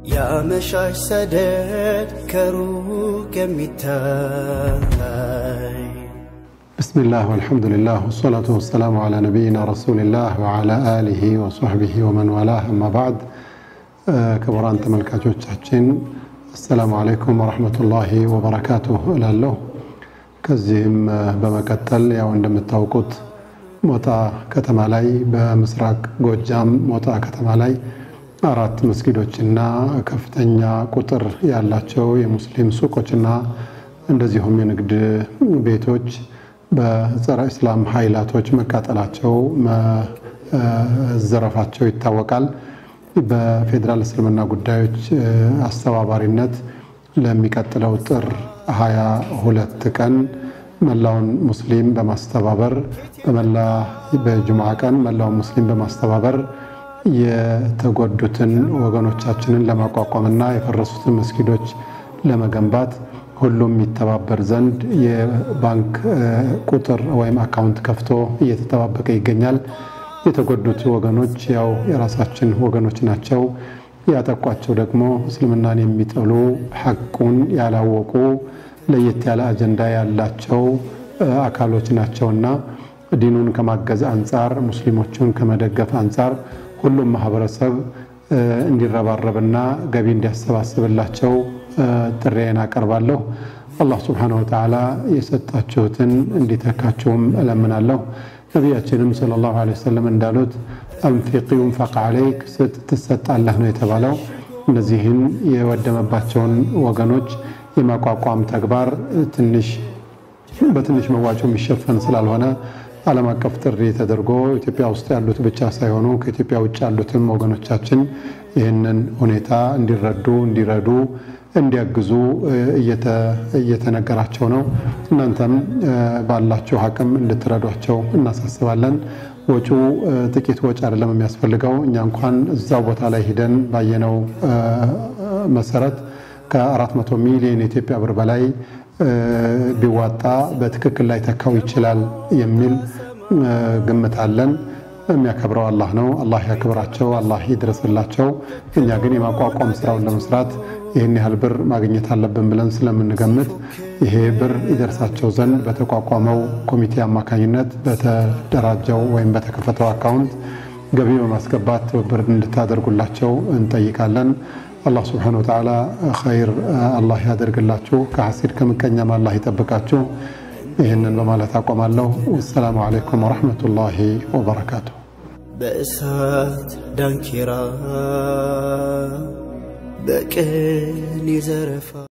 ያመሻሽ ሰደድ ከሩቅ የሚታይ ብስሚላህ ወልሐምዱሊላህ ወሰላቱ ወሰላሙ ዓላ ነቢይና ረሱሊላህ ወዓላ አሊሂ ወሶሕቢሂ ወመን ዋላህ አማ ባዕድ። ክቡራን ተመልካቾቻችን አሰላሙ አለይኩም ወረሕመቱላሂ ወበረካቱሁ እላለሁ። ከዚህም በመቀጠል ያው እንደምታውቁት ሞጣ ከተማ ላይ በምስራቅ ጎጃም ሞጣ ከተማ ላይ አራት መስጊዶችና ከፍተኛ ቁጥር ያላቸው የሙስሊም ሱቆችና እንደዚሁም የንግድ ቤቶች በጸረ እስላም ኃይላቶች መቃጠላቸው መዘረፋቸው ይታወቃል። በፌዴራል እስልምና ጉዳዮች አስተባባሪነት ለሚቀጥለው ጥር ሃያ ሁለት ቀን መላውን ሙስሊም በማስተባበር በመላ በጁምዓ ቀን መላውን ሙስሊም በማስተባበር የተጎዱትን ወገኖቻችንን ለማቋቋምና የፈረሱትን መስጊዶች ለመገንባት ሁሉም ይተባበር ዘንድ የባንክ ቁጥር ወይም አካውንት ከፍቶ እየተጠባበቀ ይገኛል። የተጎዱት ወገኖች ያው የራሳችን ወገኖች ናቸው። ያጠቋቸው ደግሞ እስልምናን የሚጠሉ ሐቁን ያላወቁ ለየት ያለ አጀንዳ ያላቸው አካሎች ናቸውና ዲኑን ከማገዝ አንጻር ሙስሊሞቹን ከመደገፍ አንጻር ሁሉም ማህበረሰብ እንዲረባረብና ገቢ እንዲያሰባስብላቸው ጥሬን አቀርባለሁ። አላህ ስብሓነሁ ወተዓላ የሰጣችሁትን እንዲተካችሁም እለምናለሁ። ነቢያችንም ሰለላሁ ዐለይሂ ወሰለም እንዳሉት አንፊቅ ዩንፈቅ ዐለይክ ስጥ ትሰጣለህ ነው የተባለው። እነዚህን የወደመባቸውን ወገኖች የማቋቋም ተግባር ትንሽ በትንሽ መዋጮ የሚሸፈን ስላልሆነ ዓለም አቀፍ ጥሪ ተደርጎ ኢትዮጵያ ውስጥ ያሉት ብቻ ሳይሆኑ ከኢትዮጵያ ውጭ ያሉትም ወገኖቻችን ይህንን ሁኔታ እንዲረዱ እንዲረዱ እንዲያግዙ እየተነገራቸው ነው። እናንተም ባላችሁ አቅም እንድትረዷቸው እናሳስባለን። ወጪው ጥቂት ወጪ አይደለም የሚያስፈልገው። እኛ እንኳን እዛው ቦታ ላይ ሂደን ባየነው መሰረት ከ400 ሚሊዮን የኢትዮጵያ ብር በላይ ቢዋጣ በትክክል ላይ ተካው ይችላል የሚል ግምት አለን። የሚያከብረው አላህ ነው። አላህ ያክብራቸው፣ አላህ ይድረስላቸው። እኛ ግን የማቋቋም ስራውን ለመስራት ይህን ያህል ብር ማግኘት አለብን ብለን ስለምንገምት ይሄ ብር ይደርሳቸው ዘንድ በተቋቋመው ኮሚቴ አማካኝነት በተደራጀው ወይም በተከፈተው አካውንት ገቢ በማስገባት ትብብር እንድታደርጉላቸው እንጠይቃለን። አላህ ስብሓነሁ ወተዓላ ኸይር አላህ ያደርግላችሁ፣ ከሐሲድ ከምቀኛም አላህ ይጠብቃችሁ። ይህንን በማለት አቆማለሁ። ወሰላሙ ዓለይኩም ወረሕመቱላሂ ወበረካቱ። በእሳት ዳንኪራ በቅን ይዘረፋ